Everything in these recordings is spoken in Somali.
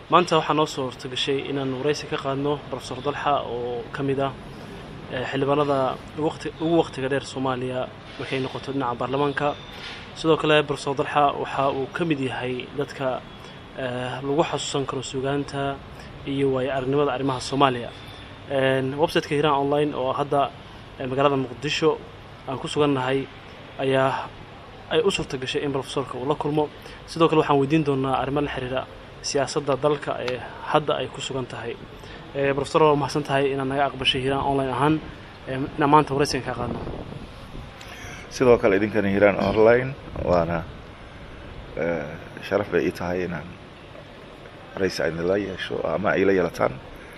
maanta waxaa noo soo hortagashay inaan waraysi ka qaadno rofesor dalxa oo ka mid ah xildhibaanada ugu wakhtiga dheer soomaaliya markay noqoto dhinaca baarlamaanka sidoo kale rofesor dalxa waxa uu ka mid yahay dadka lagu xasuusan karo sugaanta iyo waayo aragnimada arrimaha soomaaliya websiteka hiiraan online oo hadda magaalada muqdisho aan ku sugannahay ayaa ay u suurta gashay in rofesorka uu la kulmo sidoo kale waxaan weydiin doonaa arrimo la xiriira siyaasadda dalka ee hadda ay ku sugan tahay rofesor waa mahadsan tahay inaad naga aqbashay hiiraan online ahaan inaan maanta waraysigan kaa qaadno sidoo kale idinkana hiiraan online waana sharaf bay ii tahay inaan waraysi idinla yeesho ama ay la yeelataan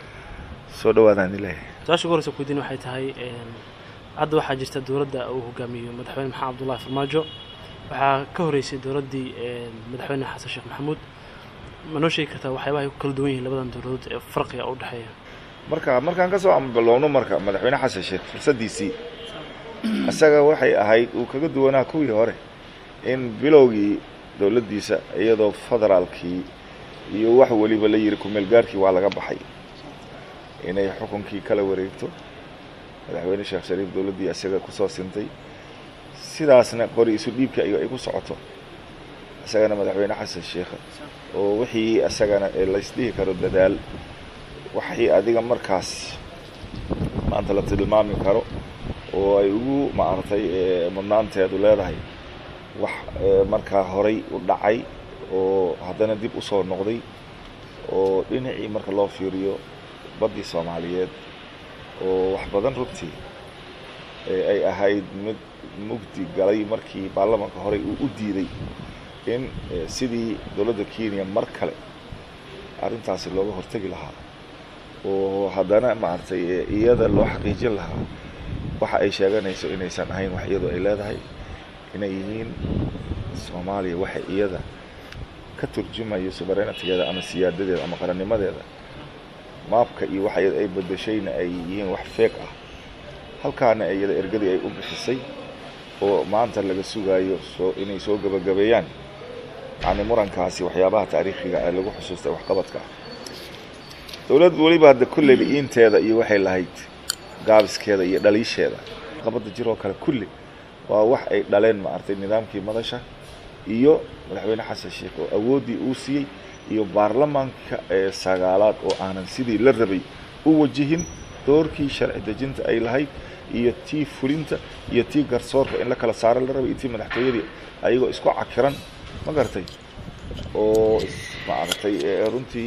soo dhawaadaan idin leeyahay su-aasha ugu horeysa ku weydiin waxay tahay hadda waxaa jirta dowladda uu hogaamiyo madaxweyne maxamed abdullahi farmaajo waxaa ka horeysay dowladdii madaxweyne xasan sheekh maxamuud ma noo sheegi kartaa waxyaabaha ay ku kala duwan yihiin labadan dowladood ee farqiga u dhexeeya marka markaan ka soo ambalowno marka madaxweyne xasan sheekh fursaddiisii isaga waxay ahayd uu kaga duwanaa kuwii hore in bilowgii dowladdiisa iyadoo federaalkii iyo wax weliba la yiri kumeelgaarkii waa laga baxay inay xukunkii kala wareegto madaxweyne sheekh shariif dowladdii isaga kusoo sintay sidaasna qori isu dhiibka ay ku socoto isagana madaxweyne xasan sheekha oo wixii isagana laysdhihi karo dadaal waxii adiga markaas maanta la tilmaami karo oo ay ugu maaragtay mudnaanteedu leedahay wax markaa horay u dhacay oo haddana dib usoo noqday oo dhinacii marka loo fiiriyo baddii soomaaliyeed oo wax badan runtii ay ahayd mid mugdi galay markii baarlamaanka horey uu u diiday in sidii dowladda kenya mar kale arrintaasi looga hortegi lahaa oo haddana maaragtay iyada loo xaqiijin lahaa waxa ay sheeganayso inaysan ahayn wax iyadu ay leedahay inay yihiin soomaaliya waxa iyada ka turjumayo suverenitigeeda ama siyaadadeeda ama qarannimadeeda maabka iyo waxa iyada ay bedeshayna ay yihiin wax feeg ah halkaana iyada ergadii ay u bixisay oo maanta laga sugaayo soo inay soo gabagabeeyaan yani murankaasi waxyaabaha taariikhiga ee lagu xusuustay waxqabadka ah dowladd weliba hadda kulleyba iinteeda iyo waxay lahayd gaabiskeeda iyo dhaliisheeda qabadda jiroo kale kulli waa wax ay dhaleen maaragtay nidaamkii madasha iyo madaxweyne xasan sheekh oo awooddii uu siiyey iyo baarlamaanka ee sagaalaad oo aanan sidii la rabay u wajihin doorkii sharci dejinta ay lahayd iyo tii fulinta iyo tii garsoorka in la kala saaro la rabay iyo tii madaxtooyadii ayagoo isku cakiran ma garatay oo maaragtay runtii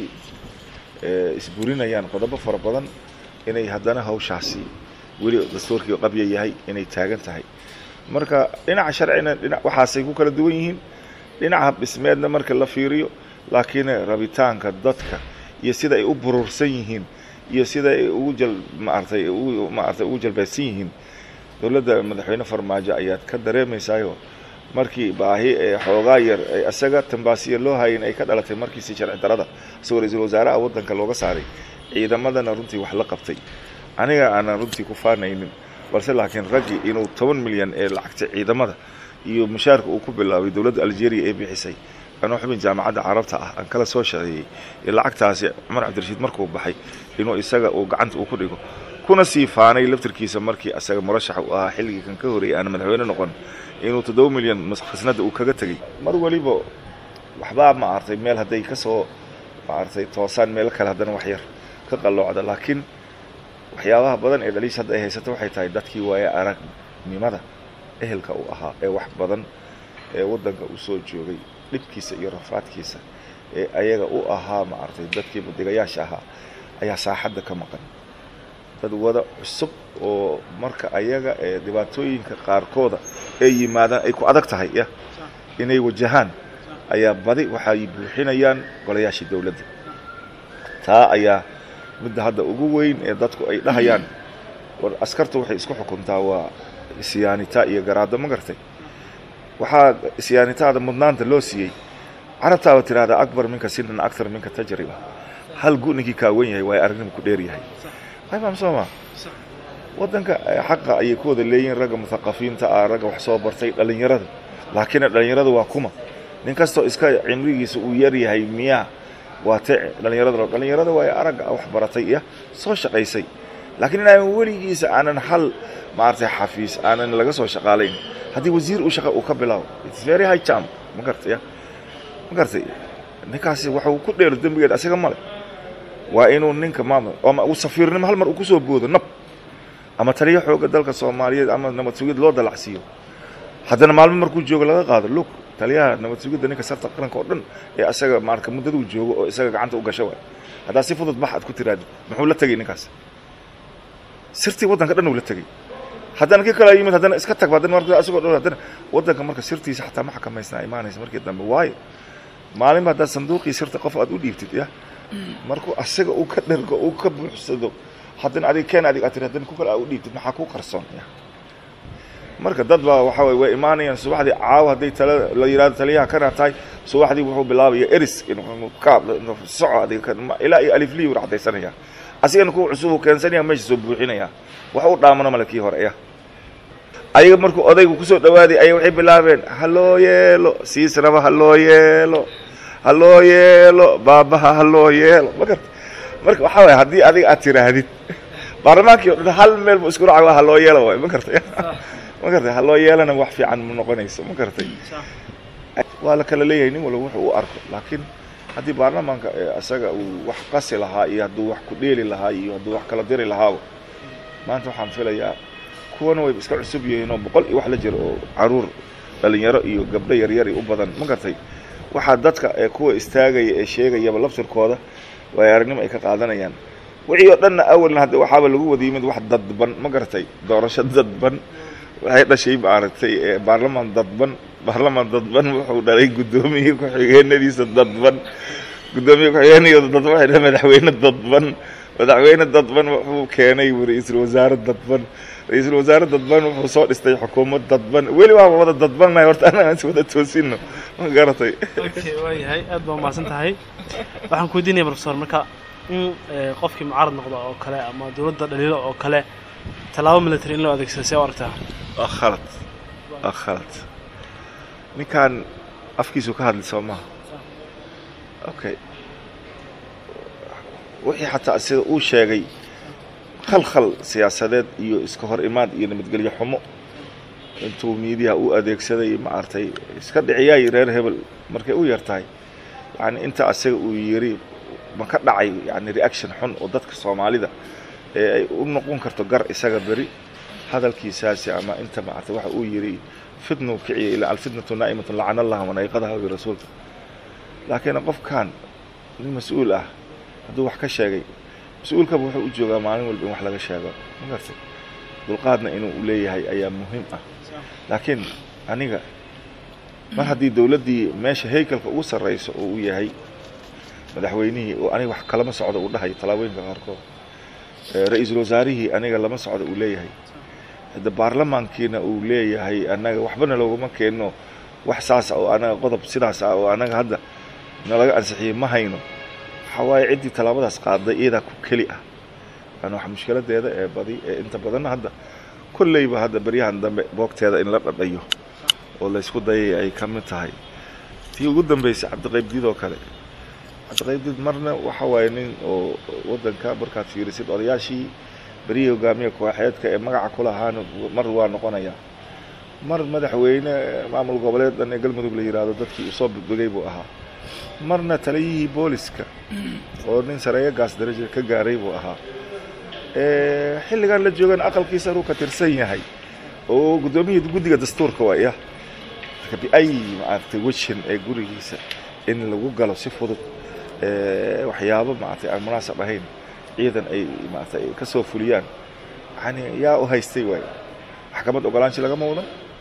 isburinayaan qodobo fara badan inay haddana hawshaasi weli dastuurkii qabya yahay inay taagan tahay marka dhinaca sharcina dhina waxaasay ku kala duwan yihiin dhinaca habdhismeedna marka la fiiriyo laakiin rabitaanka dadka iyo sida ay u burursan yihiin iyo sida ay ugu jal maaragtay ugu maaragtay ugu jalbaysan yihiin dowladda madaxweyne farmaajo ayaad ka dareemaysaayo markii baahi ee xoogaa yar ee isaga tambaasiya loo hayin ay ka dhalatay markiisi sharci darada isagoo ra-iisul wasaaraha waddanka looga saaray ciidamadana runtii wax la qabtay aniga aanan runtii ku faanaynin balse laakiin raggii inuu toban milyan ee lacagta ciidamada iyo mushaarka uu ku bilaabay dowladda algeria ee bixisay anoo xubin jaamacadda carabta ah aan kala soo shaqeeyey ee lacagtaasi cumar cabdirashiid markuu baxay inuu isaga uu gacanta uu ku dhigo kuna sii faanay laftirkiisa markii isaga murashax u ahaa xilligii kan ka horreeyay aana madaxweyne noqon inuu toddoba milyan khasnada uu kaga tegey mar weliba waxbaa maaragtay meel hadday ka soo maaragtay toosaan meelo kale haddana wax yar ka qalloocda laakiin waxyaabaha badan ee dhaliish hadda ay haysato waxay tahay dadkii waaye aragnimada ehelka uu ahaa ee wax badan ee waddanka u soo joogay dhibkiisa iyo rafaadkiisa ee ayaga u ahaa maaragtay dadkii mudigayaasha ahaa ayaa saaxadda ka maqan dad wada cusub oo marka ayaga ee dhibaatooyinka qaarkooda ay yimaadaan ay ku adag tahay ya inay wajahaan ayaa badi waxay buuxinayaan golayaashii dowladda taa ayaa midda hadda ugu weyn ee dadku ay dhahayaan war askartu waxay isku xukuntaa waa isyaanitaa iyo garaaddo ma gartay waxaa isyaanitaada mudnaanta loo siiyey carabtaaba tidhahdaa akbar minka sinan aktar minka tajriba hal gu ninkii kaa wen yahay waa aragnima ku dheer yahay ayfaam sooma waddanka xaqa ayay ku wada leeyihiin ragga muthaqafiinta ah ragga wax soo bartay dhallinyarada laakiin dhallinyarada waa kuma nin kastoo iska cimrigiisa uu yar yahay miyaa waa tece dhallinyarada dhallinyarada waa aragga wax baratay iyo soo shaqaysay laakiin inaan weligiisa aanan hal maaragtay xafiis aanan laga soo shaqaalayn haddii wasiir uu shaqa uu ka bilaabo its very high jump ma gartay ya ma gartay ninkaasi waxa uu ku dheero dembigeed asiga male waa inuu ninka maamul ama uu safiirnimo hal mar uu kusoo boodo nab ama taliyo xooga dalka soomaaliyeed ama nabad sugid loo dalacsiiyo haddana maalmo markuu joogo laga qaado lug taliyaha nabad sugidda ninka sarta qaranka oo dhan ee asaga maarka muddaduu joogo oo isaga gacanta u gasho waay haddaa si fudud bax aad ku tiraadid muxuu la tegay ninkaas sirtii waddanka dhan uu la tegey haddana kii kale yimid haddana iska tag haddana marka asagoo dhan haddana waddanka marka sirtiisa xataa ma xakamaysnaa imaanaysa markii dambe waayo maalinba haddaad sanduuqii sirta qof aad u dhiibtid ya markuu asaga uu ka dhergo uu ka buuxsado haddana adig keen adig aad tiri haddana ku kale aa u dhiibtid maxaa ku qarsoon ya marka dad baa waxa weye way imaanayaan subaxdii caawa hadday tala la yidhahdo taliyaha kana tahay subaxdii wuxuu bilaabaya eris inuu ka soco adiga ilaa iyo aliflii uu racdaysanaya asigana kuwa cusub uu keensanaya meesha soo buuxinaya wax u dhaamano male kii hore ya ayaga markuu odaygu kusoo dhawaaday aya waxay bilaabeen ha loo yeelo siisnaba ha loo yeelo ha loo yeelo baabaha ha loo yeelo ma garta marka waxaa waye haddii adiga aad tiraahdid baarlamaankii o dhan hal meel bu isku raca ha loo yeelo waay ma gartay ma gartay ha loo yeelana wax fiican ma noqonayso ma gartay waa la kala leeyahay nin walba wuxuu u arko laakiin haddii baarlamaanka isaga uu wax qasi lahaa iyo hadduu wax ku dheeli lahaa iyo hadduu wax kala diri lahaaba maanta waxaan filayaa kuwana wayba iska cusub yihiin oo boqol iyo wax la jiro oo caruur dhalinyaro iyo gabdho yaryari u badan ma gartay waxaa dadka ee kuwa istaagaya ee sheegayaba laftirkooda waay aragnimo ay ka qaadanayaan wixii oo dhanna awalna hadda waxaaba lagu wada yimid wax dadban ma gartay doorasho dadban waxay dhashay maaragtay baarlamaan dadban baarlamaan dadban wuxuu dhalay guddoomiye ku-xigeenadiisa dadban guddoomiye ku-xigeenayooda dadban waxay dhahay madaxweyne dadban madaxweyne dadban wuxuu keenay ra-iisul wasaare dadban ra-iisul wasaare dadban wuxuu soo dhistay xukuumad dadban weli waaba wada dadbannahay horta anaga aan is wada toosino ma garatay okay waayahay aad baa umahadsan tahay waxaan ku weydiinaya professor marka in qofkii mucaarad noqdo oo kale ama dowladda dhaliilo oo kale tallaabo military in loo adeegsado see u aragtaa waa khalad waa khalad ninkan afkiisu ka hadlay soo maha okay wixii xataa sida uu sheegay khalkhal siyaasadeed iyo iska hor imaad iyo nabadgelyo xumo intuu miidiyaha u adeegsaday maaragtay iska dhiciyaay reer hebel markay u yar tahay yacni inta asaga uu yiri ma ka dhacay yani reaction xun oo dadka soomaalida ee ay u noqon karto gar isaga beri hadalkiisaasi ama inta maaragtay waxa uu yiri fitnuu kiciya ilaa alfitnatu naa'imatun lacana allaha manayqadaha wi rasuulka laakiin qofkan nin mas-uul ah hadduu wax ka sheegay mas-uulkaba wuxuu u joogaa maalin walba in wax laga sheego ma gartay dulqaadna inuu leeyahay ayaa muhiim ah laakiin aniga mar haddii dowladdii meesha haykalka ugu sarrayso oo uu yahay madaxweynihii oo aniga wax kalama socdo uu dhahay tallaabooyinka qaarkood ra-iisul wasaarihii aniga lama socdo uu leeyahay hadda baarlamaankiina uu leeyahay annaga waxbana looguma keenno wax saas oo anaga qodob sidaas ah oo anaga hadda nalaga ansixiyey ma hayno waxaa waaye ciddii tallaabadaas qaaday iyadaa ku keli ah yani wax mushkiladeeda ee badi ee inta badanna hadda kolleyba hadda beryahan dambe boogteeda in la dhadhayo oo laysku dayay ay ka mid tahay tii ugu dambeysay cabdiqaybdiid oo kale cabdiqaybdiid marna waxa waaye nin oo waddanka markaad fiirisid odayaashii berihii hogaamiya kooxeedka ee magaca kulahaana mar waa noqonaya mar madaxweyne maamul goboleed dhan ee galmudug la yidhaahdo dadkii usoo budbegay buu ahaa marna taliyihii booliska oo nin sareeyo gaas daraja ka gaaray buu ahaa xilligan la joogan aqalkiisa inuu ka tirsan yahay oo guddoomiyii guddiga dastuurka waaya marka biay maaragtay wejin ee gurigiisa in lagu galo si fudud waxyaabo maaragtay aan munaasab ahayn ciidan ay maaragtay ka soo fuliyaan yani yaa u haystay waay maxkamad ogolaansho lagama wado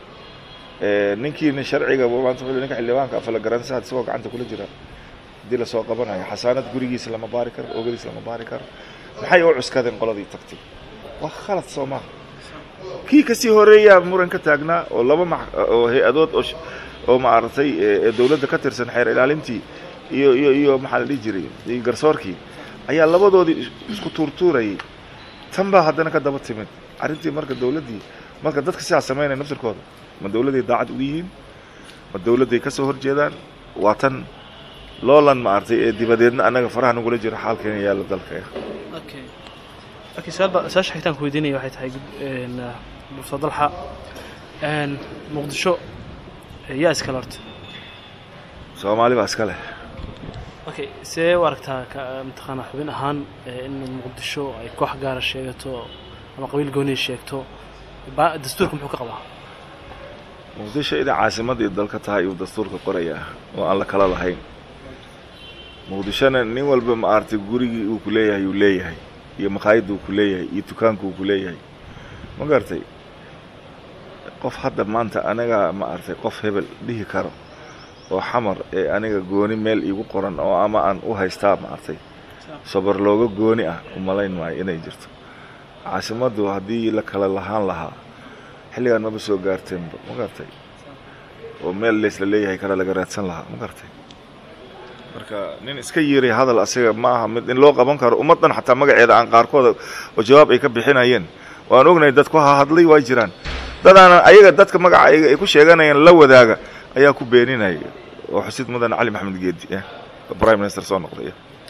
ninkiina sharciga maanta wuxuu ninka xildhibaanka afala garansaad isagoo gacanta kula jira haddii lasoo qabanayo xasaanad gurigiisa lama baari karo oogadiisa lama baari karo maxay u cuskadeen qoladii tagtay waa khalad soo maha kii kasii horeeyaa muran ka taagnaa oo laba ma oo hay-adood oo oo maaragtay dowladda ka tirsan xeer ilaalintii iyo iyo iyo maxaa la dhihi jiray iyo garsoorkii ayaa labadoodii isku tuurtuurayay tan baa haddana ka daba timid arrintii marka dowladdii marka dadka sidaas samaynaya naftirkooda ma dowladday daacad ugu yihiin ma dowladday ka soo horjeedaan waa tan loolan maaragtay ee dibadeedna annaga faraha nagula jiro xaalkeena yaalla dalka okay okay su-aalba su-aasha xigtaan ku weydiinaya waxay tahay professor dalxa muqdisho yaa iskale horta soomaali baa iska leh okay see u aragtaa ka mataqaanaa xubin ahaan in muqdisho ay koox gaara sheegato ama qabiil gooniya sheegto ba dastuurka muxuu ka qabaa muqdisho inay caasimadii dalka tahay iyuu dastuurka qorayaa oo aan la kala lahayn muqdishona nin walba maaragtay gurigii uu ku leeyahay uu leeyahay iyo makhaayadda uu ku leeyahay iyo dukaanka uu ku leeyahay ma garatay qof hadda maanta anaga maaragtay qof hebel dhihi karo oo xamar ee aniga gooni meel iigu qoran oo ama aan u haystaa maaragtay sabar looga gooni ah umalayn maayo inay jirto caasimaddu haddii la kala lahaan lahaa xilligaan maba soo gaarteenba ma garatay oo meel laysla leeyahay kale laga raadsan lahaa ma garatay marka nin iska yiray hadal asiga ma aha mid in loo qaban karo ummaddan xataa magaceeda aan qaarkooda oo jawaab ay ka bixinayeen waan ognahay dad ku hahadlay waa jiraan dadaanan ayaga dadka magaca ayaga ay ku sheeganayaan la wadaaga ayaa ku beeninaya oo xusid mudan cali maxamed geedi prime minister soo noqday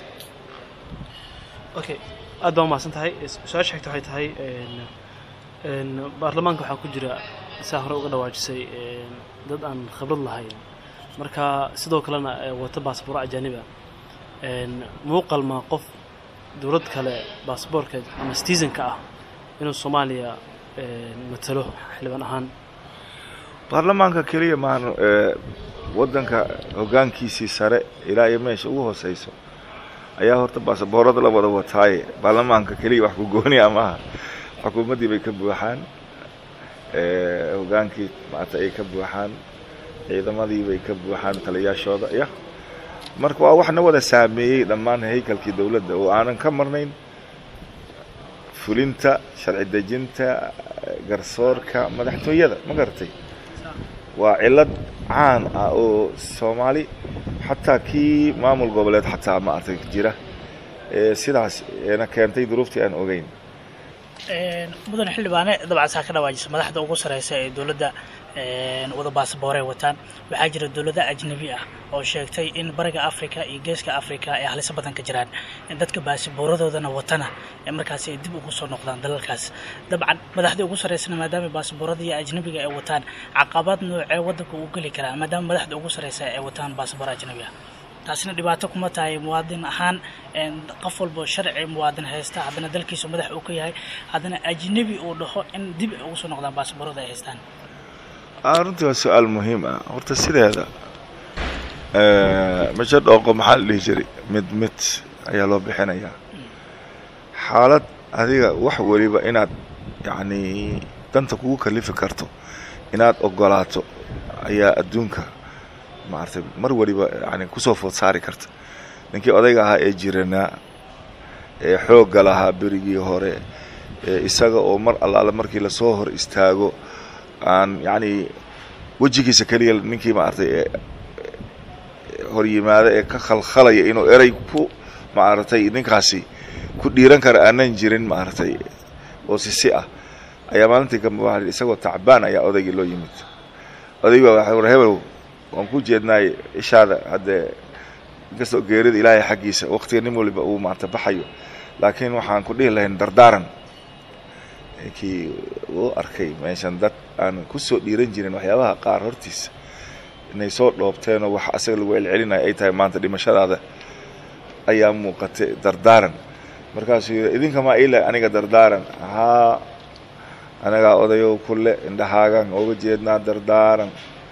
okay aad baa umahadsan tahay su-aasha xigta waxay tahay baarlamaanka waxaa ku jira saa hore uga dhawaajisay dad aan khibrad lahayn marka sidoo kalena wata baasboor ajaaniba muuqal ma qof dowlad kale baasboorka ama citizenka ah inuu soomaaliya matalo xildhibaan ahaan baarlamaanka keliya maan waddanka hoggaankiisii sare ilaa iyo meesha ugu hooseyso ayaa horta baasaboorada la wada wataaye baarlamaanka keliya wax ku gooniya maaha xukuumaddii bay ka buuxaan hoggaankii maata ay ka buuxaan ciidamadii bay ka buuxaan taliyaashooda ya marka waa wax na wada saameeyey dhammaan haykalkii dowladda oo aanan ka marnayn fulinta sharci dejinta garsoorka madaxtooyada ma garatay waa cillad caan ah oo soomaali xataa kii maamul goboleed xataa maaragtay jira sidaas eena keentay duruuftii aan ogeyn mudan xildhibaane dabcan saa ka dhawaajisa madaxda ugu sareysa ee dowladda wada baasaboorey wataan waxaa jira dowlada ajnabi ah oo sheegtay in bariga africa iyo geeska africa ay haliso badan ka jiraan dadka baasabooradoodana watana markaasi ay dib ugu soo noqdaan dalalkaas dabcan madaxda ugu sareysana maadaama baasaboorada iyo ajnabiga ay wataan caqabad noocee waddanka uu geli karaa maadaama madaxda ugu sareysa ay wataan baasaboor ajnabi ah taasina dhibaato kuma tahay muwaadin ahaan qof walbo sharci muwaadin haysta haddana dalkiisu madax uu ka yahay haddana ajnabi uu dhaho in dib ay ugu soo noqdaan baasaboorada ay haystaan runtii waa su-aal muhiim ah horta sideeda meesha dhooqo maxaa la dhihi jiray mid mid ayaa loo bixinayaa xaalad adiga wax weliba inaad yacni danta kugu kalifi karto inaad ogolaato ayaa adduunka maaragtay mar weliba yani kusoo food saari karta ninkii odayga ahaa ee jiranaa ee xoogga lahaa berigii hore ee isaga oo mar allaale markii lasoo hor istaago aan yacni wejigiisa keliya ninkii maaragtay ee hor yimaada ee ka khalkhalaya inuu erey ku maaragtay ninkaasi ku dhiiran kara aanan jirin maaragtay oo sisi ah ayaa maalintii kambe waa isagoo tacbaan ayaa odaygii loo yimid oday baa waxa war hebelow waan ku jeednaay ishaada haddee inkastoo geerida ilaahay xaggiisa waqtiga nin waliba uu maarata baxayo laakiin waxaan ku dhihi lahayn dardaaran kii uu arkay meeshan dad aan kusoo dhiiran jirin waxyaabaha qaar hortiisa inay soo dhoobteenoo wax asaga lagu celcelinayo ay tahay maanta dhimashadaada ayaa muuqatay dardaaran markaasuu yidhi idinkamaa ila aniga dardaaran haa anagaa odayow kule indhahaagan ooga jeednaa dardaaran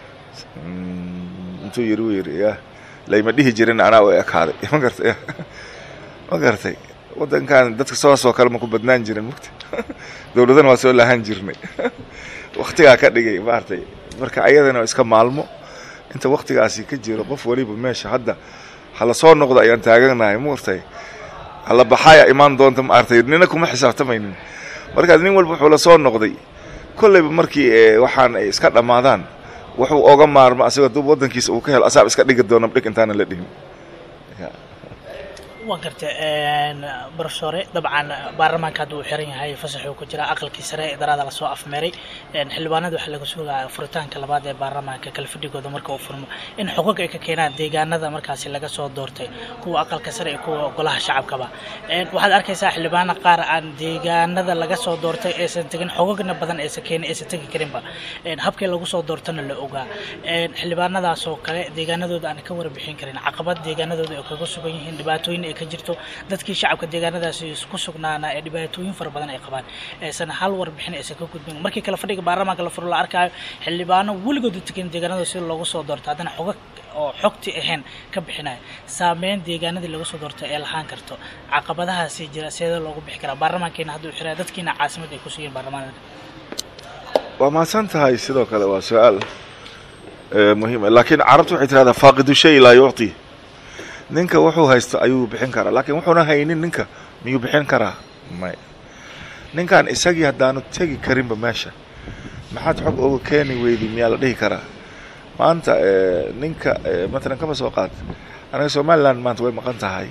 intuu yiri wuu yidhi ya layma dhihi jirin anaa u ekaaday ma gartay ma gartay waddankan dadka saasoo kale ma ku badnaan jirin mugta dowladana waa soo lahaan jirnay waktigaa ka dhigay maaragtay marka ayadana iska maalmo inta waktigaasi ka jiro qof waliba meesha hadda hala soo noqdo ayaan taaganahay maartay hala baxaaya imaan doonta maaragtay nina kuma xisaabtamaynin markaas nin walba wuxuu la soo noqday kollayba markii waxaan ay iska dhammaadaan wuxuu oga maarmo asagoo dub waddankiisa uu ka helo asaab iska dhigi doona dhig intaana la dhihin waa garta barofesore dabcan baarlamaanka hadda uu xiran yahay fasaxuu ku jira aqalkii sare ee daraada lasoo afmeeray xildhibaanada waxaa laga sugaa furitaanka labaad ee baarlamaanka kalfadhigooda marka uu furmo in xogag ay ka keenaan deegaanada markaasi laga soo doortay kuwa aqalka sare iyo kuwa golaha shacabkaba waxaad arkaysaa xildhibaano qaar aan deegaanada laga soo doortay aysan tegin xogagna badan aysan keenin aysan tegi karinba habkii lagu soo doortana la ogaa xildhibaanadaas oo kale deegaanadooda aan ka warbixin karin caqabad deegaanadooda ay kaga sugan yihiin dhibaatooyin ay ka jirto dadkii shacabka deegaanadaasi ku sugnaana ee dhibaatooyin fara badan ay qabaan aysan hal warbixin aysan ka gudbin markii kale fadhiga baarlamaanka la furo la arkaayo xildhibaano weligooda tegin deegaanadooda sida loogu soo doorto haddana xogag oo xogti ahayn ka bixinaya saameyn deegaanadii laga soo doortay ee lahaan karto caqabadahaasi jira sidee loogu bixi karaa baarlamaankeena hadduu xiraya dadkiina caasimada ay ku sugeen baarlamaanada waa mahadsan tahay sidoo kale waa su-aal muhiim laakiin carabtu waxay tirahdaa faaqidu shay laa yucti ninka wuxuu haysto ayuu bixin karaa laakiin wuxuuna haynin ninka miyuu bixin karaa may ninkan isagii haddaanu tegi karinba meesha maxaad xog oga keeni weydi miyaa la dhihi karaa maanta ninka matalan kama soo qaad anaga somaliland maanta way maqan tahay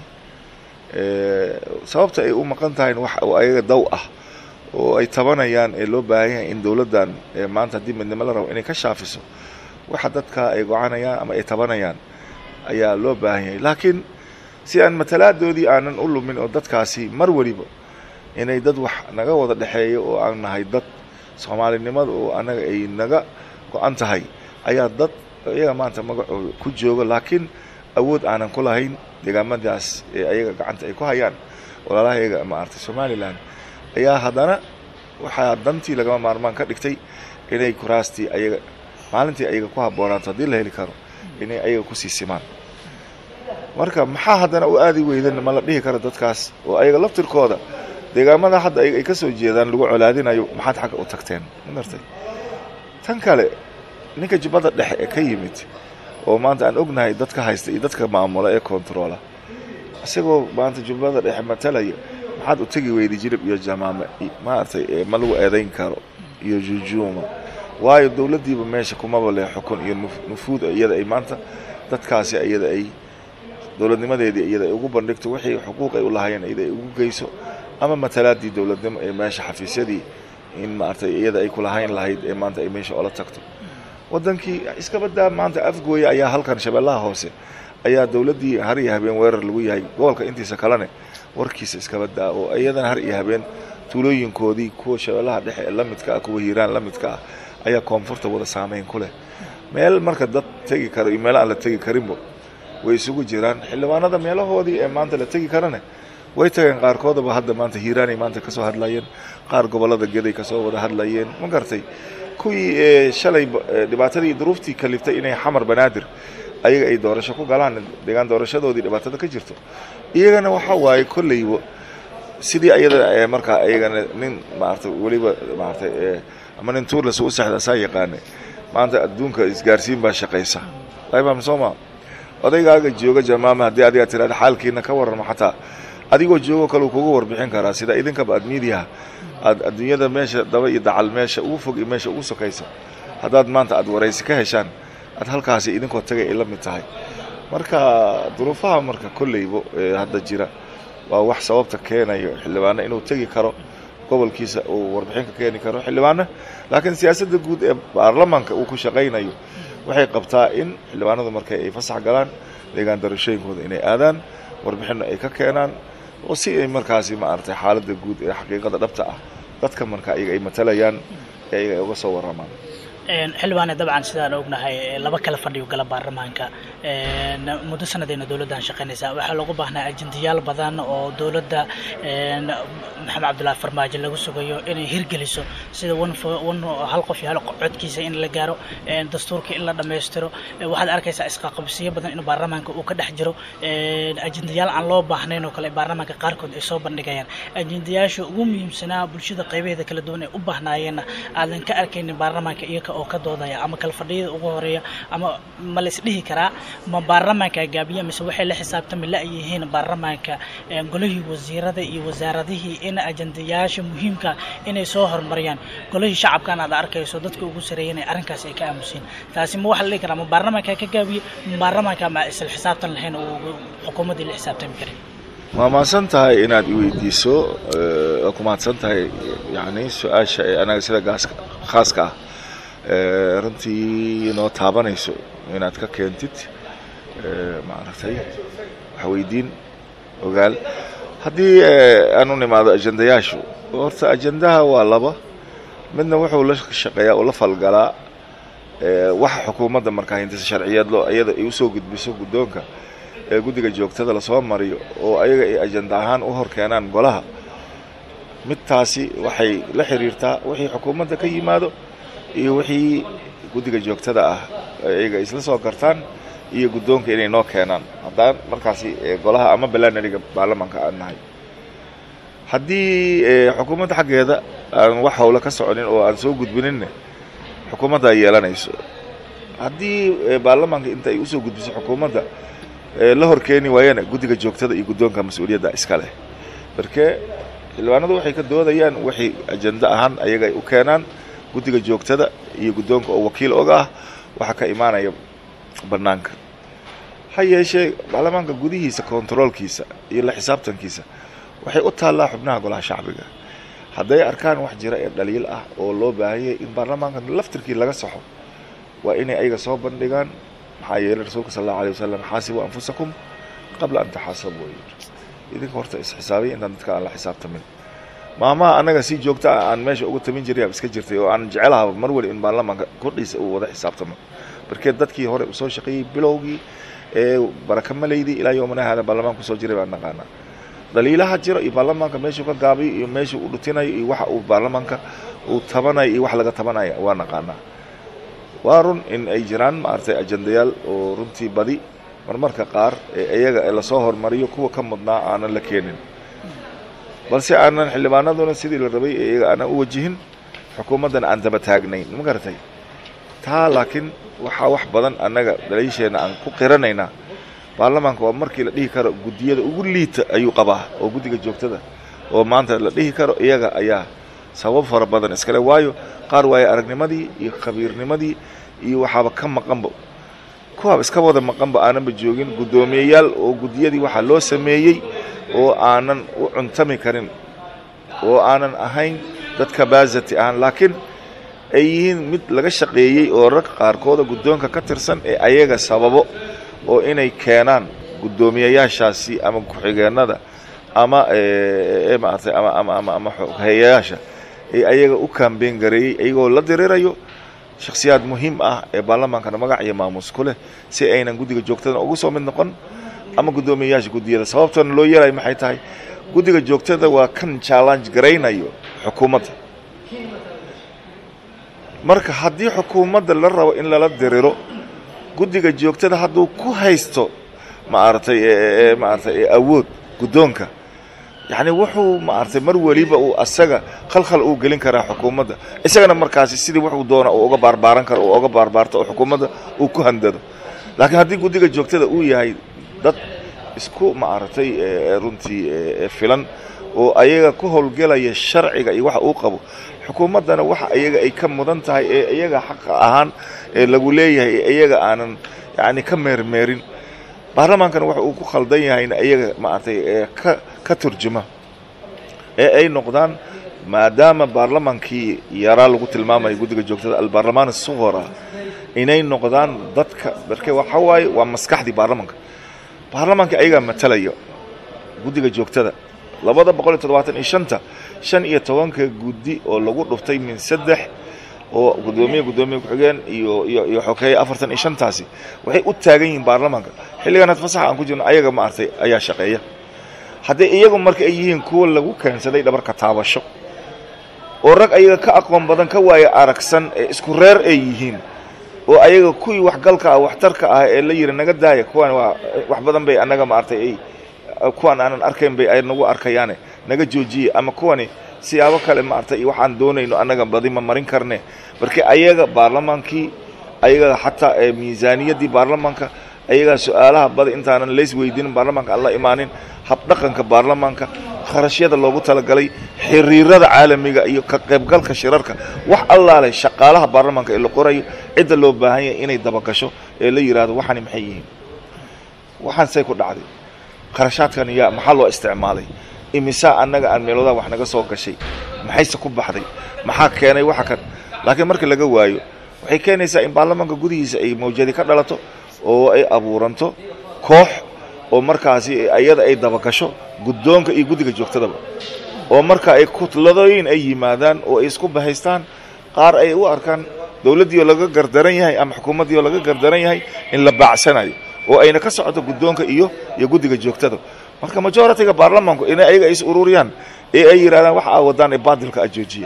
sababta ay u maqan tahayn wax oo ayaga daw ah oo ay tabanayaan ee loo baahan yahay in dowladdan maanta haddii midnimo la rabo inay ka shaafiso waxa dadka ay gocanayaan ama ay tabanayaan ayaa loo baahan yahay laakiin si aan matalaadoodii aanan u lumin oo dadkaasi mar weliba inay dad wax naga wada dhexeeyo oo aan nahay dad soomaalinimada oo anaga ay naga go-an tahay ayaa dad iyaga maanta magacooda ku jooga laakiin awood aanan ku lahayn deegaamadaas ee ayaga gacanta ay ku hayaan walaalahayaga maaragtay somalilan ayaa haddana waxaa dantii lagama maarmaan ka dhigtay inay kuraastii ayaga maalintii ayaga ku habboonaato haddii la heli karo inay ayaga kusii simaan marka maxaa haddana u aadi weydan ma la dhihi karo dadkaas oo ayaga laftirkooda deegaamada hadda ay ka soo jeedaan lagu colaadinayo maxaad xagga u tagteen magartay tan kale ninka jubbada dhexe ee ka yimid oo maanta aan ognahay dadka haysta iyo dadka maamula ee kontaroola isagoo maanta jubbada dhexe matalaya maxaad u tegi weyday jilib iyo jamaame maaragtay ma lagu eedayn karo iyo jujuuma waayo dowladdiiba meesha kumaba leh xukun iyo nufuud iyada ay maanta dadkaasi iyada ay dowladnimadeedii iyada ay ugu bandhigto wixii xuquuq ay u lahaayeen iyada ay ugu geyso ama matalaadii dowladnimo ee meesha xafiisyadii in maaragtay iyada ay kulahayn lahayd ee maanta ay meesha oola tagto waddankii iska badaa maanta afgooya ayaa halkan shabeellaha hoose ayaa dowladdii har iyo habeen weerar lagu yahay gobolka intiisa kalene warkiisa iska badaa oo iyadana har iyo habeen tuulooyinkoodii kuwa shabeellaha dhexe ee la midka ah kuwa hiiraan la midka ah ayaa koonfurta wada saameyn ku leh meel marka dad tegi karo iyo meel aan la tegi karinba way isugu jiraan xildhibaanada meelahoodii ee maanta la tegi karane way tageen qaarkoodaba hadda maanta hiiraanay maanta kasoo hadlayeen qaar gobollada geday kasoo wada hadlayeen ma gartay kuwii shalay dhibaatadii duruuftii kaliftay inay xamar banaadir ayaga ay doorasho ku galaan deegaan doorashadoodii dhibaatada ka jirto iyagana waxa waaye kolleyba sidii ayada markaa iyagana nin maarata weliba maarata ama nin tuurlas u saxda saa yaqaane maanta adduunka isgaarsiin baa shaqaysa aymaam sooma odaygaaga jooga jamaama haddii adigaa tirahda xaalkiina ka warrama xataa adigoo joogo kale uu kuga warbixin karaa sida idinkaba aad miidiyaha aad adduunyada meesha daba iyo dacal meesha ugu fog iyo meesha ugu sokaysa haddaad maanta aad waraysi ka heshaan aad halkaasi idinkoo tagay ay la mid tahay marka duruufaha marka kolleyba ee hadda jira waa wax sababta keenayo xildhibaano inuu tegi karo gobolkiisa uu warbixin ka keeni karo xildhibaano laakiin siyaasadda guud ee baarlamaanka uu ku shaqaynayo waxay qabtaa in xildhibaanadu marka ay fasax galaan deegaan doorashooyinkooda inay aadaan warbixinna ay ka keenaan oo si ay markaasi maaragtay xaaladda guud ee xaqiiqada dhabta ah dadka marka iyaga ay matalayaan ee iyaga ay uga soo warramaan xildhibaane dabcan sidaan ognahay laba kala fadhiyo gala baarlamaanka muddo sanadeyna dowladdan shaqaynaysaa waxaa loogu baahnaa ajendayaal badan oo dowladda maxamed cabdullaahi farmaajo lagu sugayo inay hirgeliso sida hal qof iyo hal codkiisa in la gaaro dastuurka in la dhammaystiro waxaad arkaysaa isqaqabsiyo badan in baarlamaanka uu ka dhex jiro ajendayaal aan loo baahnayn oo kale baarlamaanka qaarkood ay soo bandhigayaan ajendayaasha ugu muhiimsanaa bulshada qaybaheeda kala duwan ee u baahnaayeenna aadan ka arkaynin baarlamaanka iyaga oo ka doodaya ama kala fadhiyada ugu horeeya ama ma la isdhihi karaa ma baarlamaanka gaabiya mise waxay la xisaabtami la-yihiin baarlamaanka golihii wasiirada iyo wasaaradihii in ajendayaasha muhiimka inay soo horumariyaan golihii shacabkan aad arkayso dadka ugu sareeyan ee arrinkaas ay ka aamusiin taasi ma waxa la dhihi karaa ma baarlamaanka ka gaabiye ma baarlamaanka ma isla xisaabtan lahayn oo xukuumaddii la xisaabtami karin waa mahadsan tahay inaad i weydiiso waa ku mahadsan tahay yani su-aasha ee anaga sida gaaska khaaska ah runtii inoo taabanayso inaad ka keentid maaragtay wax weydiin ogaal haddii aan u nimaado ajendayaashu horta ajendaha waa laba midna wuxuu la shaqeeyaa oo la falgalaa waxa xukuumadda markaa hindisa sharciyeed loo iyada ay usoo gudbiso guddoonka ee guddiga joogtada lasoo mariyo oo ayaga ay ajenda ahaan u hor keenaan golaha midtaasi waxay la xiriirtaa wixii xukuumadda ka yimaado iyo wixii guddiga joogtada ah ayaga isla soo gartaan iyo guddoonka inay noo keenaan haddaan markaasi golaha ama balanariga baarlamaanka aan nahay haddii xukuumadda xaggeeda aan wax howle ka soconin oo aan soo gudbininne xukuumadda ay yeelanayso haddii baarlamaanka inta ay usoo gudbiso xukuumadda la hor keeni waayana guddiga joogtada iyo guddoonka mas-uuliyadda iska leh marke xildhibaanadu waxay ka doodayaan waxay ajenda ahaan ayaga ay u keenaan guddiga joogtada iyo guddoonka oo wakiil oga ah waxaa ka imaanaya bannaanka ha yeeshee baarlamaanka gudihiisa kontaroolkiisa iyo la xisaabtankiisa waxay u taallaa xubnaha golaha shacbiga hadday arkaan wax jira ee dhaliil ah oo loo baahanyay in baarlamaanka laftirkii laga saxo waa inay ayaga soo bandhigaan maxaa yeelay rasuulka sal allahu alay wasalam xaasibu anfusakum qabla an taxaasabu yidhi idinka horta isxisaabay intaan dadka aan la xisaabtamin maamaha annaga si joogta ah aan meesha uga tamin jiray iska jirtay oo aan jecelaha mar wali in baarlamaanka kordhiisa uu wada xisaabtamo markee dadkii hore usoo shaqeeyey bilowgii ee baraka malaydii ilaa yowmana hada baarlamaanka kusoo jiray baan naqaanaa dhaliilaha jiro iyo baarlamaanka meeshuu ka gaabiyo iyo meeshuu u dhutinayo iyo waxa uu baarlamaanka uu tabanayo iyo wax laga tabanaya waa naqaanaa waa run in ay jiraan maaragtay ajendayaal oo runtii badi marmarka qaar ee iyaga ee lasoo hormariyo kuwa ka mudnaa aanan la keenin balse aanan xildhibaanaduna sidii la rabay ee iyaga aanan u wajihin xukuumaddana aan daba taagnayn ma garatay taa laakiin waxaa wax badan annaga daliisheenna aan ku qiranaynaa baarlamaanka waa markii la dhihi karo guddiyada ugu liita ayuu qabaa oo guddiga joogtada oo maanta la dhihi karo iyaga ayaa sabab fara badan iskale waayo qaar waaye aragnimadii iyo khabiirnimadii iyo waxaaba ka maqanba kuwaaba iska wada maqanba aananba joogin guddoomiyeyaal oo guddiyadii waxaa loo sameeyey oo aanan u cuntami karin oo aanan ahayn dad kabasity ahaan laakiin ay yihiin mid laga shaqeeyey oo rag qaarkooda guddoonka ka tirsan ee ayaga sababo oo inay keenaan guddoomiyayaashaasi ama ku-xigeenada ama maaragtay ama ama ama ama hayayaasha ee ayaga u kaambeyn gareeyey iyagoo la dirirayo shakhsiyaad muhiim ah ee baarlamaankana magac iyo maamuus ku leh si aynan guddiga joogtada ugu soo mid noqon ama guddoomiyayaasha guddiyada sababtana loo yeelayo maxay tahay guddiga joogtada waa kan challenge garaynayo xukuumadda marka haddii xukuumadda la rabo in lala diriro guddiga joogtada hadduu ku haysto maaragtay maaragtay awood guddoonka yacni wuxuu maaragtay mar weliba uu asaga khalkhal uu gelin karaa xukuumadda isagana markaasi sidii wuxuu doona uu uga baarbaaran karo uu uga baarbaarto oo xukuumadda uu ku handado laakiin haddii guddiga joogtada uu yahay dad isku maaragtay runtii filan oo ayaga ku howlgelaya sharciga iyo waxa uu qabo xukuumaddana waxa iyaga ay ka mudan tahay ee iyaga xaqa ahaan ee lagu leeyahay ee iyaga aanan yacni ka meermeerin baarlamaankana waxa uu ku khaldan yahayna iyaga maaragtay ka ka turjuma ee ay noqdaan maadaama baarlamaankii yaraa lagu tilmaamayo guddiga joogtada albaarlamaan asuqora inay noqdaan dadka darke waxa waaye waa maskaxdii baarlamaanka baarlamaanka ayagaa matalaya guddiga joogtada labada boqol iyo toddobaatan iyo shanta shan iyo tobanka guddi oo lagu dhuftay min saddex oo guddoomiye guddoomiye ku-xigeen iyo iyo iyo xokeeye afartan iyo shantaasi waxay u taagan yihiin baarlamaanka xilliganaad fasaxa aan ku jirno ayaga maaragtay ayaa shaqeeya haddii iyagu marka ay yihiin kuwa lagu keensaday dhabarka taabasho oo rag ayaga ka aqoon badan ka waaya aragsan ee isku reer ay yihiin oo ayaga kuwii waxgalka ah waxtarka ah ee la yiri naga daaya kuwan waa wax badan bay annaga maaragtay ay kuwan aanan arkayn bay ay nagu arkayaane naga joojiye ama kuwani siyaabo kale maaragtay iyo waxaan doonayno annaga badi ma marin karne marka ayaga baarlamaankii ayaga xataa ee miisaaniyaddii baarlamaanka ayagaa su-aalaha badi intaanan lays weydiinin baarlamaanka aan la imaanin habdhaqanka baarlamaanka kharashyada loogu talagalay xiriirada caalamiga iyo ka qaybgalka shirarka wax allaale shaqaalaha baarlamaanka ee la qorayo cidda loo baahan yahay inay dabagasho ee la yidhaahdo waxani maxay yihiin waxaan say ku dhacday kharashaadkan yaa maxaa loo isticmaalay imisaa annaga aan meeloodaa wax naga soo gashay maxayse ku baxday maxaa keenay waxa kan laakiin marka laga waayo waxay keenaysaa in baarlamaanka gudihiisa ay mawjadi ka dhalato oo ay abuuranto koox oo markaasi iyada ay dabagasho guddoonka iyo guddiga joogtadaba oo marka ay kutladooyin ay yimaadaan oo ay isku bahaystaan qaar ay u arkaan dowladdii oo laga gardaran yahay ama xukuumaddii oo laga gardaran yahay in la baacsanayo oo ayna ka socoto guddoonka iyo iyo guddiga joogtada marka majoritiga baarlamaanku inay ayaga is ururiyaan ee ay yidhahdaan waxa aa wadaan ee baadilka a joojiya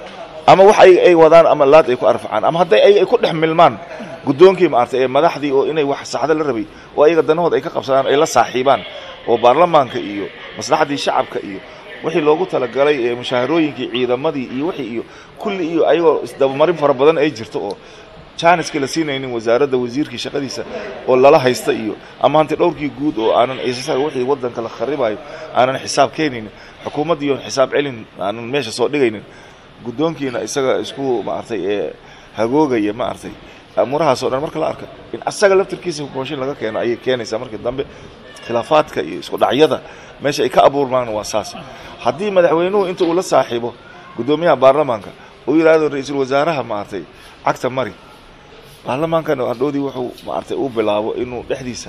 ama wax ay ay wadaan ama laad ay ku arfacaan ama hadday ay ay ku dhex milmaan guddoonkii maartay ee madaxdii oo inay wax saxda la rabay oo ayaga danahooda ay ka qabsadaan ay la saaxiibaan oo baarlamaanka iyo maslaxaddii shacabka iyo wixii loogu talagalay ee mushaharooyinkii ciidamadii iyo wixii iyo kulli iyo ayagoo isdabamarin fara badan ay jirto oo janiska la siinaynin wasaaradda wasiirkii shaqadiisa oo lala haysta iyo ama hanti dhowrkii guud oo aanan wixii waddanka la kharibayo aanan xisaab keenaynin xukuumaddii oon xisaab celin aanan meesha soo dhigaynin guddoonkiina isaga isku maartay ee hagoogaya maartay amurahaas o dhan marka la arka in asaga laftirkiisa mooshin laga keeno ayay keenaysaa markii dambe khilaafaadka iyo isku dhacyada meesha ay ka abuurmaan waa saas haddii madaxweynuhu inta uu la saaxiibo guddoomiyaha baarlamaanka uu yidhaahdo ra-iisul wasaaraha maartay cagta mari baarlamaankana hadhoodii wuxuu maartay uu bilaabo inuu dhexdiisa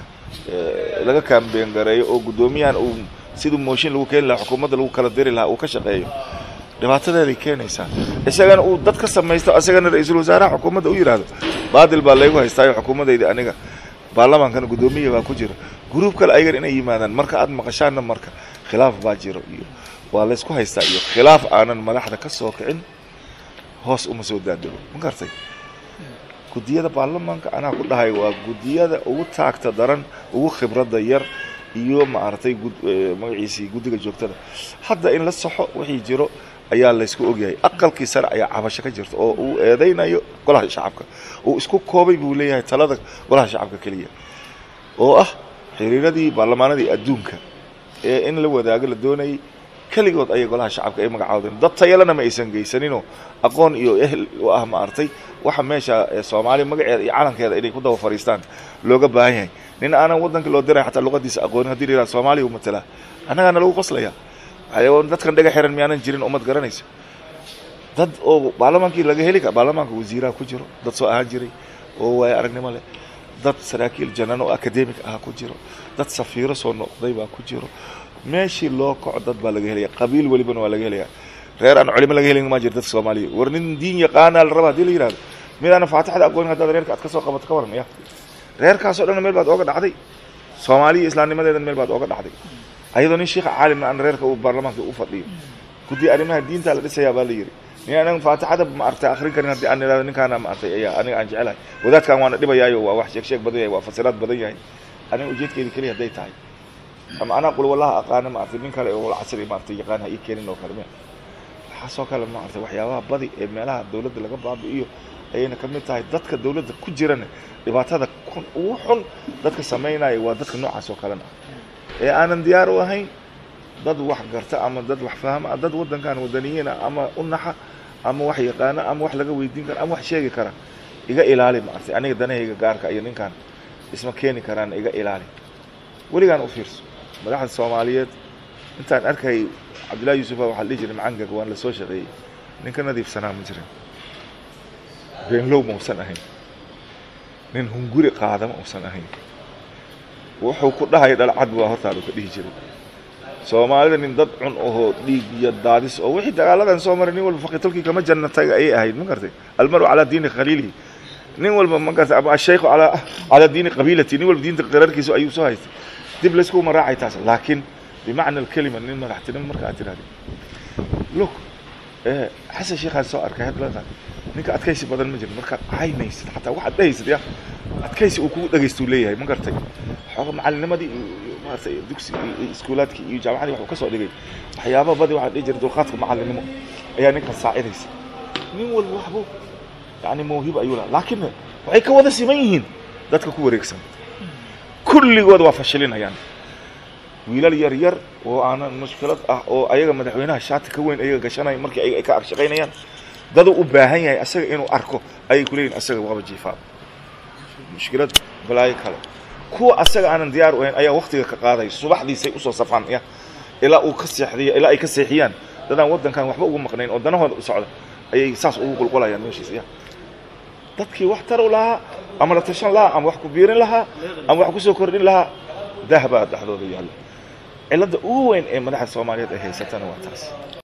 laga kaambeen gareeyo oo guddoomiyahan uu siduu mooshin lagu keeni lahaa xukuumadda lagu kala diri lahaa uu ka shaqeeyo dhibaatadeeday keenaysaa isagana uu dad ka samaysto isagana ra-iisul wasaaraha xukuumadda u yidhaahdo baadil baa laygu haystaayo xukuumaddayda aniga baarlamaankana guddoomiya baa ku jira gruub kale ayagan inay yimaadaan marka aad maqashaanna marka khilaaf baa jiro iyo waa laysku haystaa iyo khilaaf aanan madaxda ka soo kicin hoos uma soo daadego ma gartay guddiyada baarlamaanka anaa ku dhahay waa guddiyada ugu taagta daran ugu khibradda yar iyo maaragtay magaciisii guddiga joogtada hadda in la saxo wixii jiro ayaa laysku ogyahay aqalkii sare ayaa cabasho ka jirta oo uu eedaynayo golaha shacabka uu isku koobay buu leeyahay talada golaha shacabka keliya oo ah xiriiradii baarlamaanadii adduunka ee in la wadaago la doonayay keligood ayay golaha shacabka ay magacaawdeen dad tayalena ma aysan geysaninoo aqoon iyo ehel u ah maaragtay waxa meesha soomaaliya magaceeda iyo calankeeda inay ku daba fadhiistaan looga baahan yahay nin aanan waddanka loo diray xataa luqadiisa aqoonin hadii la yidhaha soomaaliya u matalaa annagaana lagu qoslaya dadkan dhaga xiran miyaanan jirin ummad garanaysa dad oo baarlamaankii laga heli kara baarlamaanka wasiiraha ku jiro dad soo ahaan jiray oo waayo aragnimo leh dad saraakiil janan oo academic ah ku jiro dad safiiro soo noqday baa ku jiro meeshii loo kaco dad baa laga helaya qabiil welibana waa laga helaya reer aan culimo laga helin ma jiro dadka soomaaliya war nin diin yaqaanaa la raba hadii la yihahdo midaana faatixda aqoonin haddaad reerka aad ka soo qabato ka waran ya reerkaasoo dhan meel baad ooga dhacday soomaaliya islaamnimadeedan meel baad ooga dhacday ayadoo nin sheikha caalimna aan reerka uu baarlamaanka u fadhiyo guddi arrimaha diinta la dhisayaa baa la yidhi nin anaga faatixada maaragtay akhrin karin haddii aan idhahdo ninkaana maaragtay ayaa aniga aan jecelahay wadaadkan waana dhibayaayo waa wax sheeg sheeg badan yahay waa fasiraad badan yahay aniga ujeedkeeda keliya hadday tahay ama anaa qul wallaha aqaana maaragtay nin kale oo casri maaragtay yaqaan ha ii keenin oo kale me waxaasoo kale maaragtay waxyaabaha badi ee meelaha dawladda laga baabi'iyo ayayna ka mid tahay dadka dawladda ku jirana dhibaatada kun ugu xun dadka samaynaya waa dadka noocaas oo kalena ee aanan diyaar u ahayn dad wax garta ama dad wax fahma dad waddankan wadaniyiina ama u naxa ama wax yaqaana ama wax laga weydiin kara ama wax sheegi kara iga ilaali maartay aniga danahayga gaarka iyo ninkan isma keeni karaan iga ilaali weligaan u fiirso madaxda soomaaliyeed intaan arkay cabdullahi yuusufa waxaa la dhihi jiray macangag waan la soo shaqeeyey nin ka nadiifsanaa ma jirin beenlow ma usan ahayn nin hunguri qaada ma usan ahayn wuxuu ku dhahay dhalcad waa hortaadu ka dhihi jiray soomaalida nin dad cun ahoo dhiig iyo daadis oo wixii dagaaladan soo maray nin walba faqitalkii kama jannatay ayay ahayd ma gartay almaru calaa diini khaliilihi nin walba ma gartay ama ashaykhu calaa calaa diini qabiilati nin walba diinta qirarkiisa ayuu soo haystay dib layskuma raacay taas laakiin bimacna alkelima nin madaxtinimo marka aad tirahdid look xasan sheekhaan soo arkay hadladan ninka adkaysi badan ma jiro markaad caynaysid xataa waxaad dhehaysid ya adkaysi uu kugu dhagaystuu leeyahay ma gartay xooga macalinimadii iyo maaragtay dugsi iyo iskuulaadkii iyo jaamacadii waxuu ka soo dhigay waxyaaba badi waxaa dhihi jiray dulqaadka macalinimo ayaa ninkan saacidaysa nin walba waxbuu yani mawhiba ayuu laha laakiin waxay ka wada siman yihiin dadka ku wareegsan kulligood waa fashilinayaan wiilal yar yar oo aanan mushkilad ah oo ayaga madaxweynaha shaati ka weyn ayaga gashanaya markii ayaga ay ka arshaqaynayaan daduu u baahan yahay asaga inuu arko ayay ku leeyihin asaga waaba jiifaa mushkilad balaayo kale kuwa asaga aanan diyaar u ahayn ayaa waktiga ka qaaday subaxdiisay usoo safaan ya ilaa uu ka seexdiy ilaa ay ka seexiyaan dadaan waddankan waxba ugu maqnayn oo danahooda u socda ayay saas ugu qulqulayaan meeshiisa ya dadkii wax tar u lahaa ama la tashan lahaa ama wax ku biirin lahaa ama wax kusoo kordhin lahaa dah baa dhexdooda yaalla cilladda ugu weyn ee madaxda soomaaliyeed ay haysatana waa taas